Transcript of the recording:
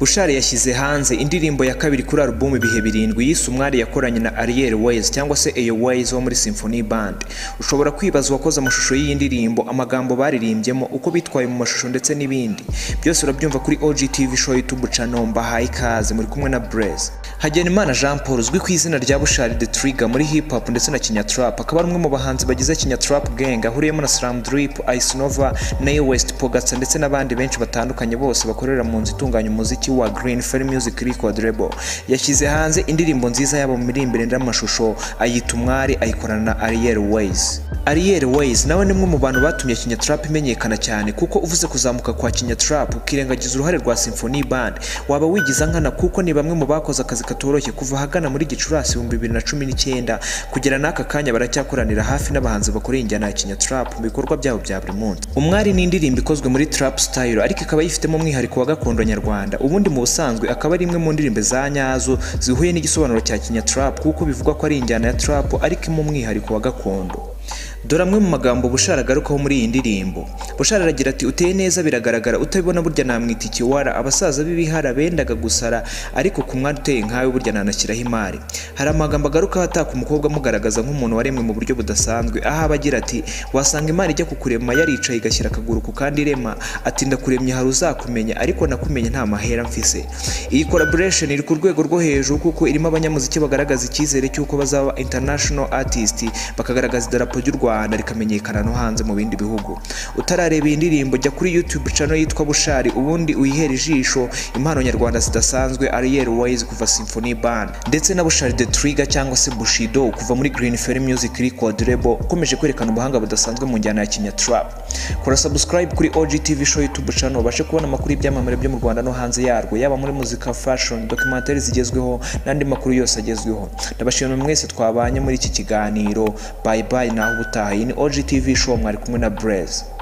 bushali yashyize hanze indirimbo ya kabiri kuri alubumu ibihe birindwi yise umwari yakoranye na ariel wayes cyangwa se eyo wayes wo muri symphony band ushobora kwibaza uwakoze amashusho y'iyi ndirimbo amagambo baririmbyemo uko bitwaye mu mashusho ndetse n'ibindi byose urabyumva kuri ogtv show youtube channel mbahaye ikaze muri kumwe na blaze hagenimana jean paul uzwi ku izina rya bushali the trigger muri hip hop ndetse na kinyatrap akaba ari umwe mu bahanzi bagize kinyatrap gang ahuriyemo na slam drip ice nova nayo west pogatsa ndetse n'abandi benshi batandukanye bose bakorera mu nzu itunganya umuziki wa Green Fair Music Record Label yashyize hanze indirimbo nziza yabo muri imbere n'amashusho ayita umwari ayikorana na Ariel Ways Ariel Ways nawe ni umwe mu bantu batumye Kinya Trap imenyekana cyane kuko uvuze kuzamuka kwa Kinya Trap ukirengagiza uruhare rwa Symphony Band waba wigiza nkana kuko ni bamwe mu bakoze akazi katoroshye kuva ahagana muri Gicurasi 2019 kugera n'aka kanya baracyakoranira hafi n'abahanzi bakoreye injyana ya Kinya Trap mu bikorwa byabo bya buri munsi umwari ni indirimbo ikozwe muri trap style ariko ikaba yifitemo umwihariko wa gakondo nyarwanda ubundi mu busanzwe akaba ari imwe mu ndirimbo za nyazo zihuye n'igisobanuro cya kinyatrap kuko bivugwa ko ari injyana ya trap ariko imwe umwihariko wa gakondo dore amwe mu magambo bushara agarukaho muri iyi ndirimbo bushara aragira ati uteye neza biragaragara utabibona burya namwita ikiwara abasaza b'ibihara bendaga gusara ariko ku mwana uteye nkawe burya nanashyiraho imari hari amagambo agarukaho ataka umukobwa amugaragaza nk'umuntu waremwe mu buryo budasanzwe aho aba agira ati wasanga imari ijya kukurema yaricaye igashyira akaguru ku kandi irema ati ndakuremye hari uzakumenya ariko nakumenye nta mahera mfise iyi collaboration iri ku rwego rwo hejuru kuko irimo abanyamuziki bagaragaza icyizere cy'uko bazaba international artist bakagaragaza idarapo ry'u Rwanda Rwanda rikamenyekana no hanze mu bindi bihugu utarareba iyi ndirimbo jya kuri YouTube channel yitwa Bushari ubundi uyihere ijisho impano nyarwanda zidasanzwe Ariel Wise kuva Symphony Band ndetse na Bushari the Trigger cyangwa se Bushido kuva muri Green Fair Music Record Label ukomeje kwerekana ubuhanga budasanzwe mu njyana ya Kenya Trap kora subscribe kuri OG TV show YouTube channel ubashe kubona amakuru y'ibyamamare byo mu Rwanda no hanze yarwo yaba muri muzika fashion documentaire zigezweho n'andi makuru yose agezweho ndabashimira mwese twabanye muri iki kiganiro bye bye naho ubutaha iyi ni OGTV show mwari kumwe na Blaze